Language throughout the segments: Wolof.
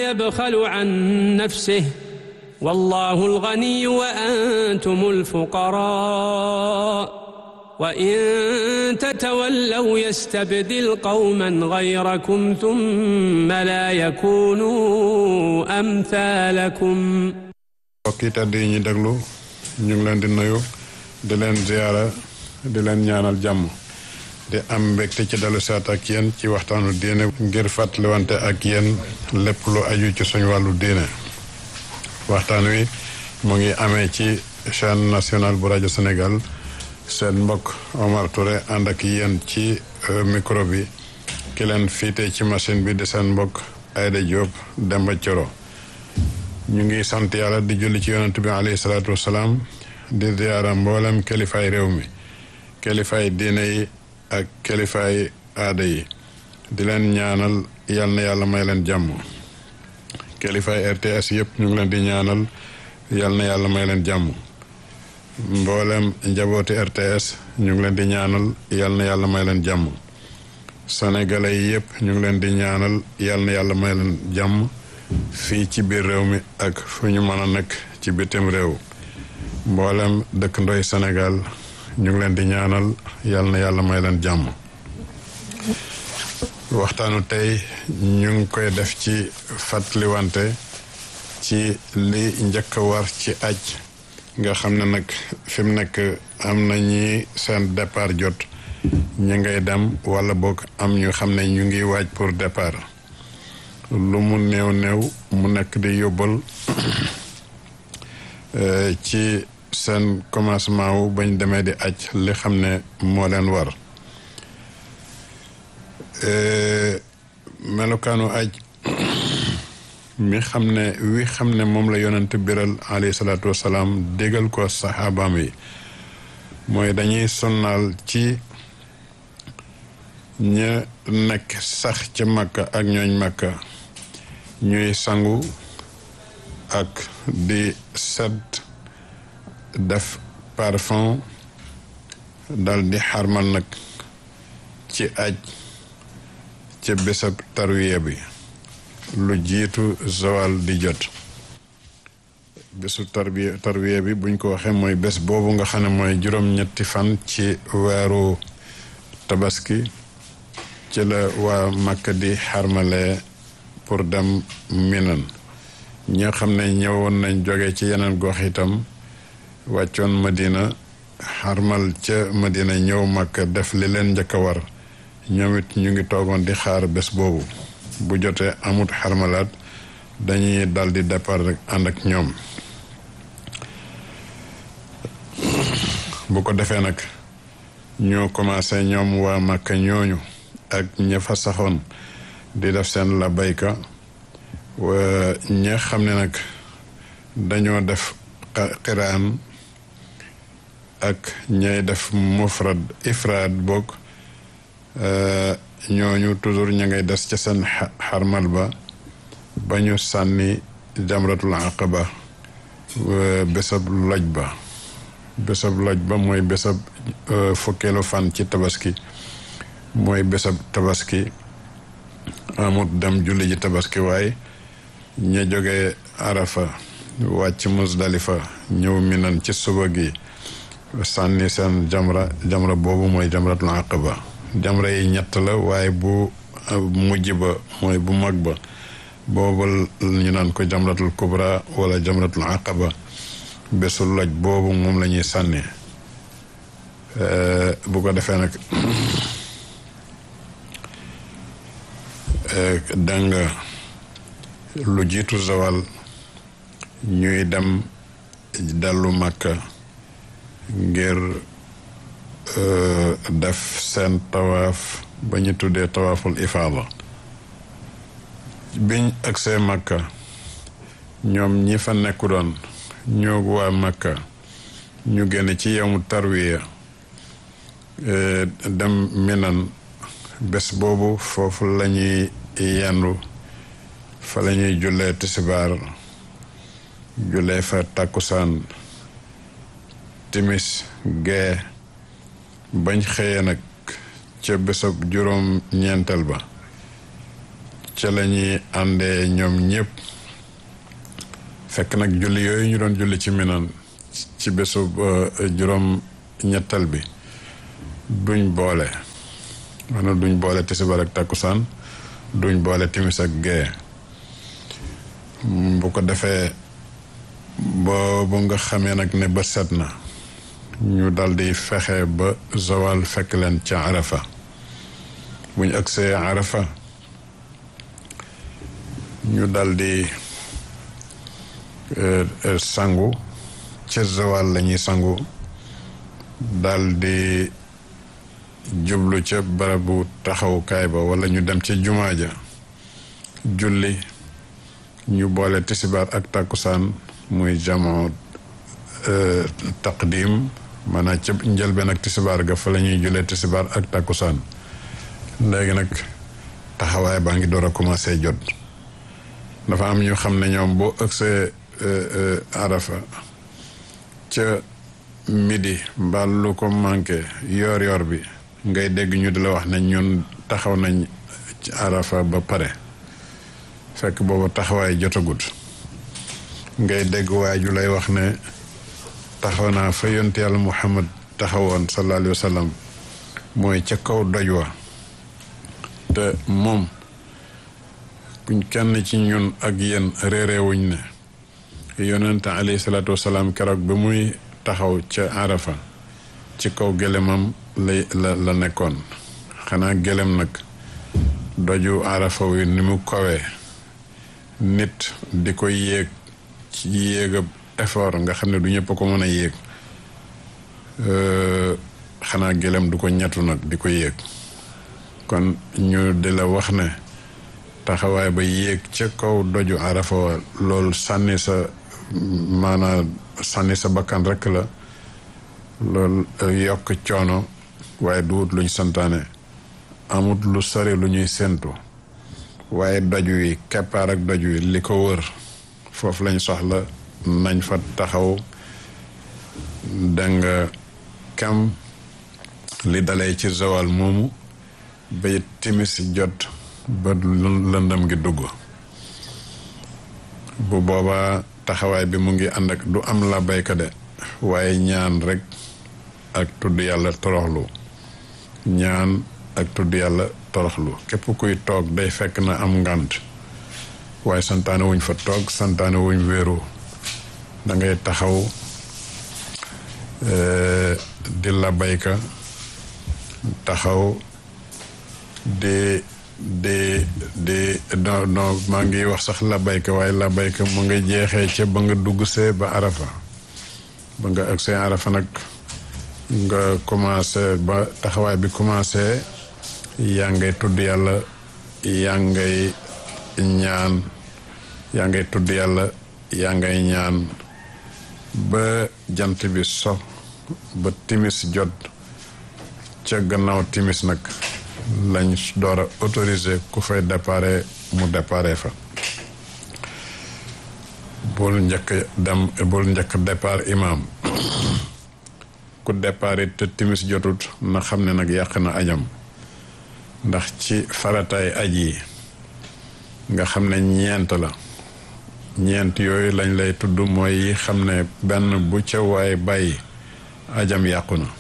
يبخل عن نفسه والله الغني وأنتم الفقراء وإن تتولوا يستبدل قوما غيركم ثم لا يكونوا أمثالكم mbokk yi tedd yi ñu déglu ñu ngi leen di nuyu di leen ziyaara di leen ñaanal jàmm di am mbégte ci dalu saat ak yéen ci waxtaanu diine ngir fàttaliwante ak yéen lépp lu aju ci suñu wàllu diine waxtaan wi mu ngi amee ci chaîne nationale bu rajo Sénégal seen mbokk Omar Touré ànd ak yéen ci micro bi ki leen fiite ci machine bi di seen mbokk Aïda Diop Demba Coro ñu ngi sant yàlla di julli ci yonent bi alayhi salaatu wasalaam di ziyaara mboolem kilifaay réew mi kilifaay diine yi ak kilifaay aada yi di leen ñaanal yal na yàlla may leen jàmm kilifaay RTS yëpp ñu ngi leen di ñaanal yal na yàlla may leen jàmm mboolem njabooti RTS ñu ngi leen di ñaanal yal na yàlla may leen jàmm sénégalais yi yëpp ñu ngi leen di ñaanal yal na yàlla may leen jàmm fii ci biir réew mi ak fu ñu mën a nekk ci bitim réew mboolem dëkk ndoy Sénégal ñu ngi leen di ñaanal yal na yàlla may leen jàmm waxtaanu tey ñu ngi koy def ci fàttaliwante ci li njëkk a war ci aj nga xam ne nag fi mu nekk am na ñi seen départ jot ñu ngay dem wala boog am ñu xam ne ñu ngi waaj pour départ lu mu néew néew mu nekk di yóbbal ci seen commencement wu bañ demee di aj li xam ne moo leen war melokaanu aj mi xam ne wi xam ne moom la yonent biral alayhi salaatu wasalaam déggal ko saxaabaam yi mooy dañuy sonnaal ci ña nekk sax ci makka ak ñooñ makka ñuy sangu ak di set def parfum dal di xarmal nag ci aj ca bésab tarwiya bi lu jiitu zawal di jot bésu tarbiya tarwiya bi buñ ko waxee mooy bés boobu nga xam ne mooy juróom-ñetti fan ci weeru tabaski ci la waa Makka di xarmale pour dem minan ñi nga xam ne ñëwoon nañ jóge ci yeneen gox itam wàccoon Madina xarmal ca Madina ñëw Makka def li leen njëkk a war ñoom it ñu ngi toogoon di xaar bés boobu bu jotee amut xarmalaat dañuy dal di départ rek ànd ak ñoom bu ko defee nag ñoo commencé ñoom waa Makka ñooñu ak ña fa saxoon di def seen la bayka ña xam ne nag dañoo def xiraan ak ñay def mufrad ifraad boog ñooñu toujours ña ngay des ca seen xarmal ba ba ñu sànni jamratul aqaba bésab loj ba bésab loj ba mooy bésab fukkeelu fan ci tabaski mooy bésab tabaski amut dem julli ji tabaski waaye ña jógee arafa wàcc musdalifa ñëw minan ci suba gi sànni seen jamra jamra boobu mooy jamratul aqaba jamra yi ñett la waaye bu mujj ba mooy bu mag ba boobu ñu naan ko jamratul kubra wala jamratul aqaba bésu loj boobu moom la ñuy sànni bu ko defee nag dégg nga lu jiitu zawal ñuy dem dellu Makka ngir def seen tawaaf ba ñu tuddee tawaaful ifaada biñ agsee Makka ñoom ñi fa nekku doon ñoo waa Makka ñu génn ci yowmu tarwiya dem Minan bés boobu foofu la ñuy yendu fa la ñuy jullee tisbaar jullee fa takkusaan timis gee bañ xëyee nag ca bésab juróom ñeenteel ba ca la ñuy àndee ñoom ñëpp fekk nag julli yooyu ñu doon julli ci minan ci bésu juróom ñettal bi duñ boole maanaam duñ boole tisbaar ak takkusaan duñ boole timis ak gee bu ko defee boobu nga xamee nag ne ba set na ñu daldi fexe ba zawal fekk leen ca arafa buñ agsee arafa ñu daldi sangu ca zawal lañuy sangu daldi jublu ca barabu taxawukaay ba wala ñu dem ca jumaa ja julli ñu boole tisibaar ak takkusaan muy jamoo taqdim maanaam ca njëlbeen ak tisibaar ga fa la ñuy julee tisibaar ak takkusaan léegi nag taxawaay baa ngi door a commencé jot dafa am ñu xam ne ñoom boo ëgsee arafa ca midi mbaa lu ko manqué yoor yoor bi ngay dégg ñu di la wax ne ñun taxaw nañ ci arafa ba pare fekk boobu taxawaay jotagut ngay dégg waay ju lay wax ne taxaw naa fa yont yàlla muhammad taxawoon sallallahu alayhi wa sallam mooy ca kaw doj wa te moom kuñ kenn ci ñun ak yéen réeréewuñ ne yonente alayhi salaatu wasalaam keroog ba muy taxaw ca arafa ci kaw gëlëmam lay la la nekkoon xanaa gëlëm nag doju arafa wi ni mu kawee nit di ko yéeg ci yéegab effort nga xam ne du ñëpp ko mën a yéeg xanaa gëlëm du ko ñettu nag di ko yéeg kon ñu di la wax ne taxawaay ba yéeg ca kaw doju arafa wa loolu sànni sa maanaa sànni sa bakkan rekk la loolu yokk coono waaye duwut luñ santaane amut lu sori lu ñuy séentu waaye doj wi keppaar ak doj wi li ko wër foofu lañ soxla nañ fa taxaw danga kam li dalee ci zawal moomu ba timis jot ba lëndëm gi dugg bu boobaa taxawaay bi mu ngi ànd ak du am la bayka de waaye ñaan rek ak tudd yàlla toroxlu ñaan ak tudd yàlla toroxlu képp kuy toog day fekk na am ngànt waaye santaane wuñ fa toog santaane wuñ wéeru da ngay taxaw di la bayka taxaw di di di non non maa ngi wax sax la bayka waaye la bayka mu nga jeexee ca ba nga dugg see ba arafa ba nga ak see arafa nag nga commencé ba taxawaay bi commencé yaa ngay tudd yàlla yaa ngay ñaan yaa ngay tudd yàlla yaa ngay ñaan ba jant bi so ba timis jot ca gannaaw timis nag lañ door a autorisé ku fay déparé mu déparé fa bul njëkk dem bul njëkk départ imam ku départ te timis jotut na xam ne nag yàq na ajam ndax ci farataay aj yi nga xam ne ñeent la ñeent yooyu lañ lay tudd mooy yi xam ne benn bu ca waay bàyyi ajam yàqu na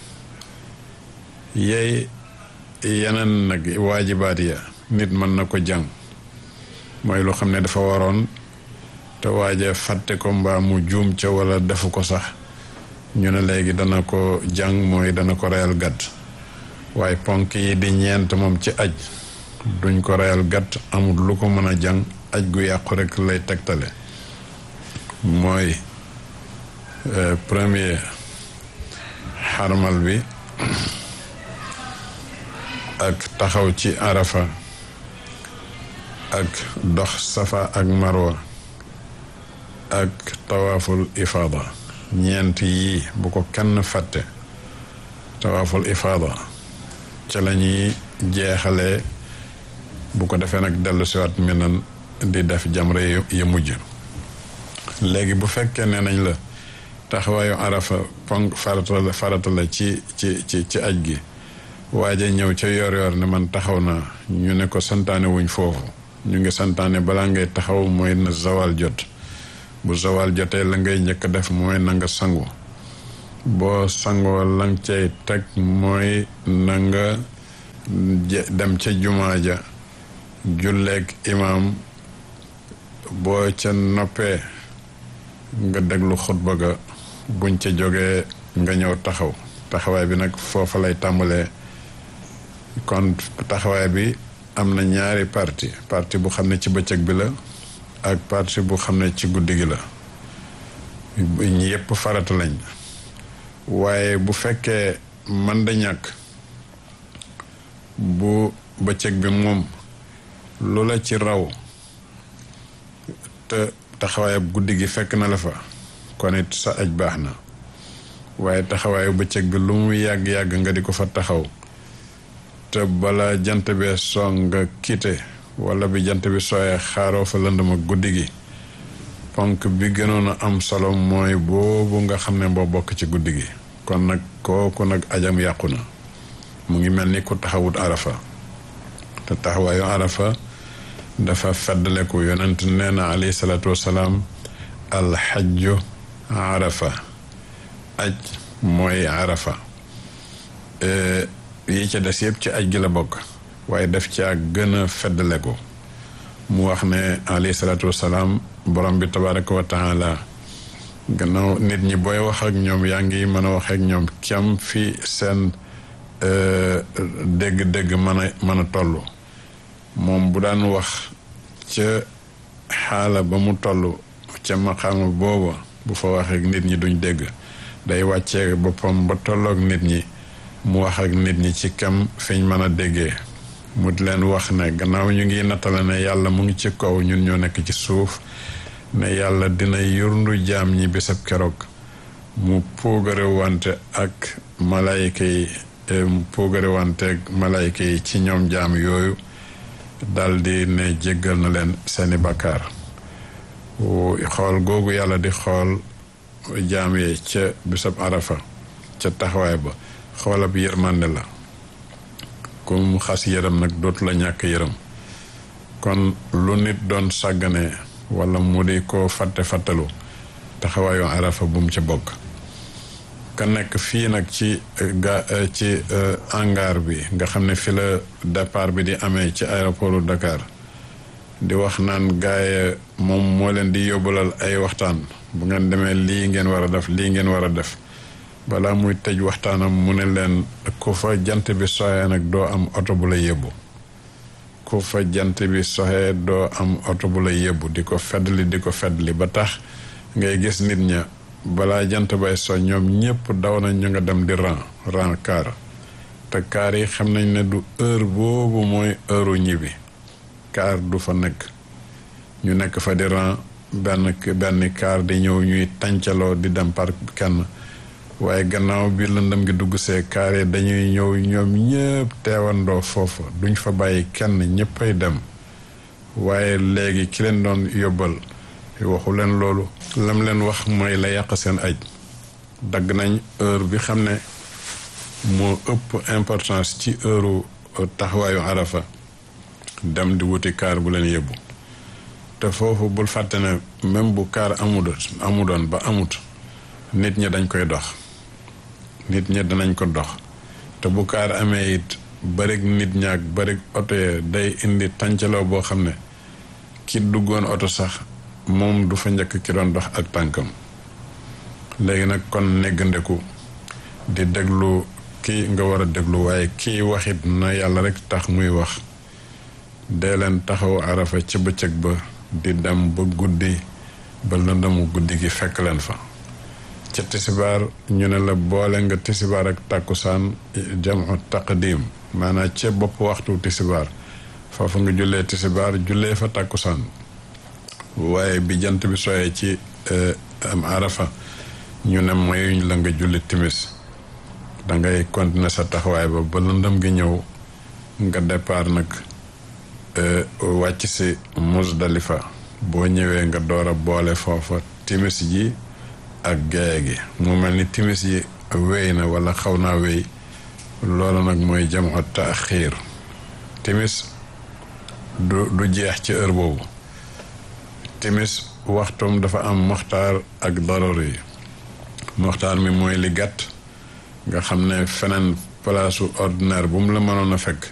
yeey yeneen nag waajibaat ya nit mën na ko jàng mooy lu xam ne dafa waroon te waaja fàtte ko mbaa mu juum ca wala defu ko sax ñu ne léegi dana ko jàng mooy dana ko reyal gàtt waaye ponk yi di ñeent moom ci aj duñ ko reyal gàtt amul lu ko mën a jàng aj gu yàqu rek lay tegtale mooy premier xarmal bi ak taxaw ci arafa ak dox safa ak marwa ak tawaaful ifaada ñeent yii bu ko kenn fàtte tawaaful ifaada ca la ñuy jeexalee bu ko defee nag dellu siwaat minan di def jamre yu mujj léegi bu fekkee ne nañ la taxawaayu arafa ponk farata la farata la ci ci ci ci aj gi waaja ñëw ca yor yor ne man taxaw naa ñu ne ko santaane wuñ foofu ñu ngi santaane balaa ngay taxaw mooy na zawal jot bu zawal jotee la ngay njëkk def mooy na nga sangu boo sangoo lang cay teg mooy na nga dem ca jumaa ja julleeg imaam boo ca noppee nga déglu xutba ga buñ ca jógee nga ñëw taxaw taxawaay bi nag foofa lay tàmbalee kon taxawaay bi am na ñaari parti parti bu xam ne ci bëccëg bi la ak parti bu xam ne ci guddi gi la ñi yépp farata lañ waaye bu fekkee man da ñàkk bu bëccëg bi moom lu la ci raw te taxawaayab guddi gi fekk na la fa kon it sa aj baax na waaye taxawaayu bëccëg bi lu mu yàgg-yàgg nga di ko fa taxaw te bala jant bee soo nga kiite wala bi jant bi sooyee xaaroo fa lëndama guddi gi ponk bi gënoon a am solo mooy boobu nga xam ne boo bokk ci guddi gi kon nag kooku nag ajam yàqu na mu ngi mel ni ku taxawut arafa te taxawaayu arafa dafa feddaleku yonent nee na alayhi salaatu wasalaam alxajju arafa aj mooy arafa yi ca des yëpp ci aj gi la bokk waaye def caa gën a feddaleku mu wax ne alayhi salaatu wasalaam borom bi tabaraka wa taala gannaaw nit ñi booy wax ak ñoom yaa ngi mën a wax ak ñoom kem fi seen dégg-dégg mën a mën a toll moom bu daan wax ca xaala ba mu toll ca maqaama booba bu fa wax ak nit ñi duñ dégg day wàccee boppam ba tolloog nit ñi mu wax ak nit ñi ci kam fiñ mën a déggee mu di leen wax ne gannaaw ñu ngi nattale ne yàlla mu ngi ci kaw ñun ñoo nekk ci suuf ne yàlla dina yurndu jaam ñi bisab keroog mu puugare wante ak malayka yi mu puugare wante ak malayka yi ci ñoom jaam yooyu daldi ne jéggal na leen seeni bakkaar xool googu yàlla di xool jaam yi ca bisab arafa ca taxawaay ba xoolab yërmande la ku mu xas yërëm nag dootu la ñàkk yërëm kon lu nit doon sàggane wala mu di ko fàtte fàttalu taxawaayu arafa bu mu ca bokk ka nekk fii nag ci ga ci hangar bi nga xam ne fi la départ bi di amee ci aéroportu Dakar di wax naan gaay moom moo leen di yóbbalal ay waxtaan bu ngeen demee lii ngeen war a def lii ngeen war a def balaa muy tëj waxtaanam mu ne leen ku fa jant bi soxee nag doo am oto bu la yóbbu ku fa jant bi soxee doo am oto bu la yóbbu di ko feddli di ko feddli ba tax ngay gis nit ña balaa jant bay so ñoom ñëpp daw nañ ñu nga dem di ran ran kaar te kaar yi xam nañ ne du heure boobu mooy heure ñibbi kaar du fa nekk ñu nekk fa di ran benn benn kaar di ñëw ñuy tàncaloo di dem par kenn waaye gannaaw bi lëndëm gi dugg see kaar yi dañuy ñëw ñoom ñëpp teewandoo foofa duñ fa bàyyi kenn ñëppay dem waaye léegi ki leen doon yóbbal waxu leen loolu lam leen wax mooy la yàq seen aj dagg nañ heure bi xam ne moo ëpp importance ci heure taxawaayu arafa dem di wuti kaar bu leen yóbbu te foofu bul fàtte ne même bu kaar amul amudoon ba amut nit ñi dañ koy dox nit ñi danañ ko dox te bu kaar amee it barig nit ñaak barig oto ya day indi tàncaloo boo xam ne ki duggoon oto sax moom du fa njëkk ki doon dox ak tànkam léegi nag kon neggandeku di déglu kii nga war a déglu waaye kii waxit na yàlla rek tax muy wax dee leen taxaw arafa ci bëccëg ba di dem ba guddi ba lëndëmu guddi gi fekk leen fa ca tisibaar ñu ne la boole nga tisibaar ak tàkkusaan jamu taqdim maanaam ca bopp waxtu tisibaar foofu nga jullee tisibaar jullee fa tàkkusaan waaye bi jant bi sooyee ci am arafa ñu ne mayuñ la nga julli timis dangay continuer sa taxawaay ba ba lëndëm gi ñëw nga départ nag wàcc si Musdalifa boo ñëwee nga door a boole foofa timis ji ak gaye gi mu mel ni timis yi wéy na wala xaw naa wéy loolu nag mooy jamu taaxiir timis du du jeex ci heure boobu timis waxtoom dafa am moxtaar ak daroor yi moxtaar mi mooy li gàtt nga xam ne feneen palaasu ordinaire bu mu la mënoon a fekk